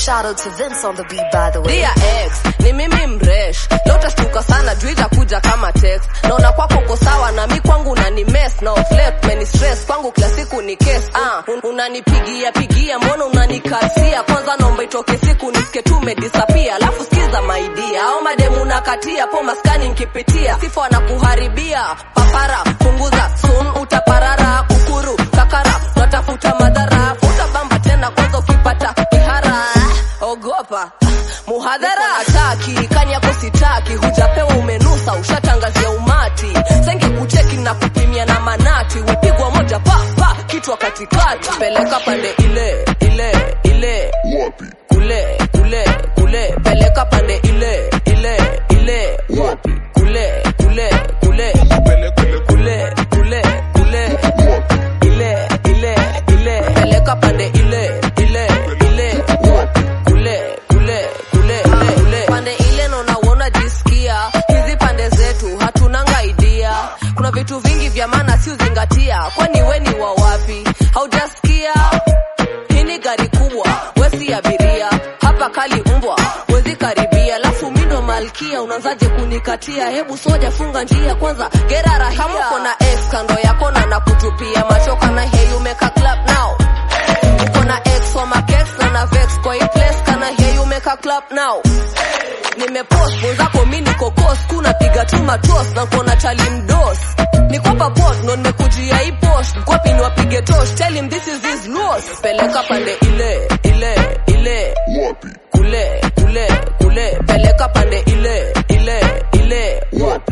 Shout out to Vince on the beat, by the way. Dear ex, ni mimi mresh leo utashtuka sana juu itakuja kama text naona kwako uko sawa na mi kwangu unani mess na offlet meni stress kwangu kila siku ni case ah un unanipigia pigia mbona unanikasia kwanza naomba itoke siku nisike tu umedisappear alafu sikiza maidia au mademu nakatia po maskani nkipitia sifa wanakuharibia papara punguza sun utaparara kukuru kakara natafuta madhara futa bamba tena kwanza ukipata kihara ogopa muhadhara ataki kani yako sitaki hujapewa umenusa ushatangazia umati senge kucheki na kupimia na manati wepigwa moja pa pa kichwa katikati peleka pande ile ile ile Wapi? kule kule kule peleka pande ile ile ile Wapi? kule kule kule Pele pele kule kule kule wapi? ile ile ile peleka pande ile ile ile Wapi? kule kule kule kule kule pande ile naona uona jisikia hizi pande zetu hatunanga idea kuna vitu vingi vya maana si uzingatia kwani we ni wa wapi haujasikia hii ni gari kubwa wesi abiria hapa kali mbwa wezi karibia alafu mindo malkia unaanzaje kunikatia hebu soja funga njia kwanza gerarahia kama uko na ex kando yako na nakutupia machoka na hey umeka clap now uko na ex wa makex na na vex kwa hii place kana hey umeka clap now nimepost mwenzako mi niko kos kuna piga tu matos na kuona chali mdos nikopa pot ndo nimekujia hii post mkwapi niwapige tosh tell him this is his loss peleka pande ile ile ile Wapi? kule kule kule peleka pande ile ile ile Wapi?